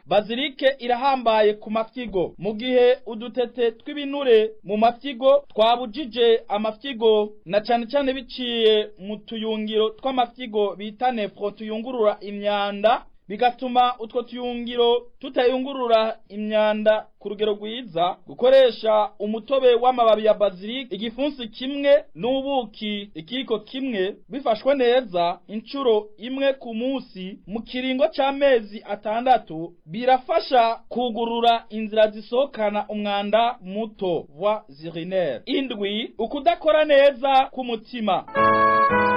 bazilike irahambaye ku mafyigo mu gihe udutete tw'ibinure mu mafyigo twabujije amafyigo na cane cane biciye mu tuyungiro tw'amafyigo bita nefro tuyungurura imyanda bigatuma utwo tuyungiro tutayungurura imyanda ku rugero rwiza gukoresha umutobe w'amababi ya bazilike igifunsi kimwe n'ubuki ikiko kimwe bifashwe neza inshuro imwe ku munsi mu kiringo c'amezi atandatu birafasha kugurura inzira zisohokana umwanda muto voies urinaires indwi ukudakora neza k'umutima